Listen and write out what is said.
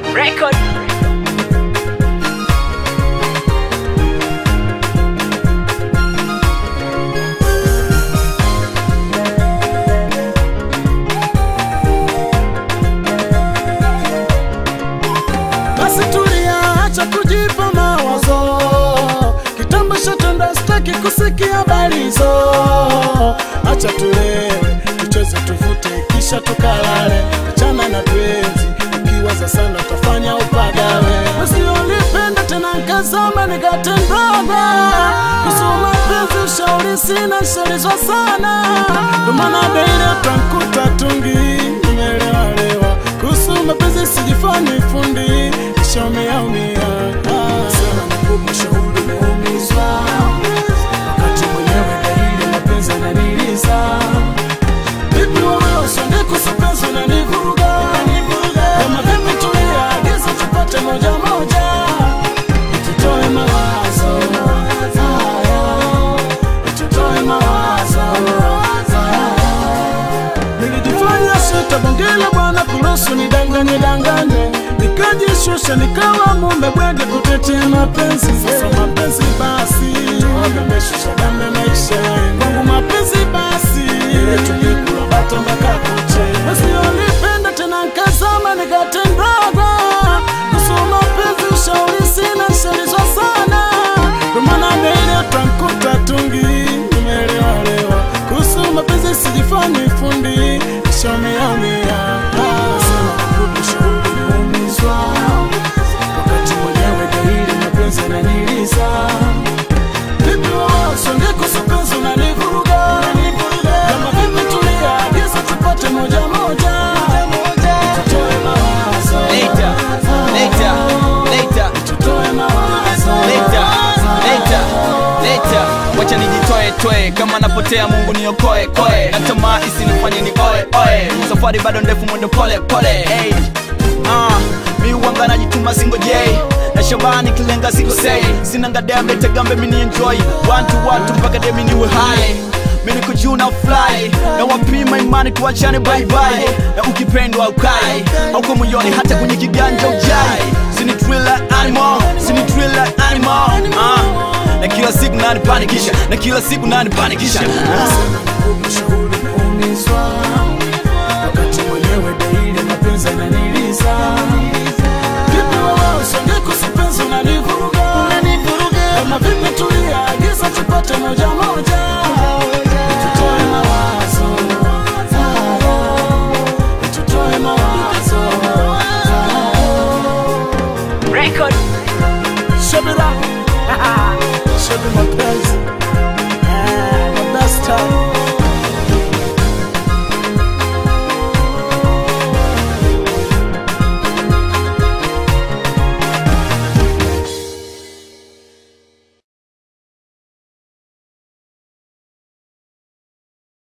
Record. Basi tulia, acha kujipa mawazo. Kitambo shatenda, sitaki kusikia habari hizo. Acha tulewe, tucheze, tuvute, kisha tukalale. Achana na penzi, ukiwaza sana utafanya upagawe. Usionipenda tena nkazama nikatendaga kusoma penzi, ushauri sina, shaulizwa sana, ndo maana beile utamkuta tungi nimelewalewa kuhusu mapenzi sijifanyi fundi ishaumia sema nakupa shauri umeumizwa wakati mwenyewe daili mapenzi ananiliza vipi wewe usonge kuhusu penzi unanivuruga kama vipi tulia agiza tupate moja moja tutoe mawazo haya tutoe mawazo haya Nilijifanya sita bongela bwana kuruhusu nidanganye danganye, nikajishusha nikawa mume bwege kutetea mapenzi. Sasa mapenzi basi ameshusha damu maisha yangu. kwangu mapenzi basi ile tungekula bata mpaka kuche. Usionipenda tena nkazama nikatendaga kusoma penzi, ushauri sina, shaulizwa sana, ndo maana mbele utamkuta tungi nimelewalewa kuhusu mapenzi sijifanyi fundi ishameamia sema nakupa shauri umeumizwa wakati mwenyewe daili mapenzi ananiliza vipi wewe usonge kuhusu penzi unanivuruga kama vipi tulia agiza tupate moja moja tutoe mawazo Later, later, later, tutoe mawazo later, later, later. Wacha nijitoe toe kama napotea, Mungu niokoe koe, na tamaa isinifanye ni oe oe. Safari bado ndefu, mwendo pole pole. Hey. Ah, mi uwanga najituma singojei na shabani kilenga sikosei, sina ngadembe tegambe mini enjoy watu watu mpaka demi niwe high mimi niko juu na fly na wapima imani tuachane bye bye na ukipendwa ukai hauko moyoni hata kwenye kiganja ujai sini thriller animal sini thriller animal ah na kila siku nani panikisha na kila siku nani panikisha Sema nakupa shauri umeumizwa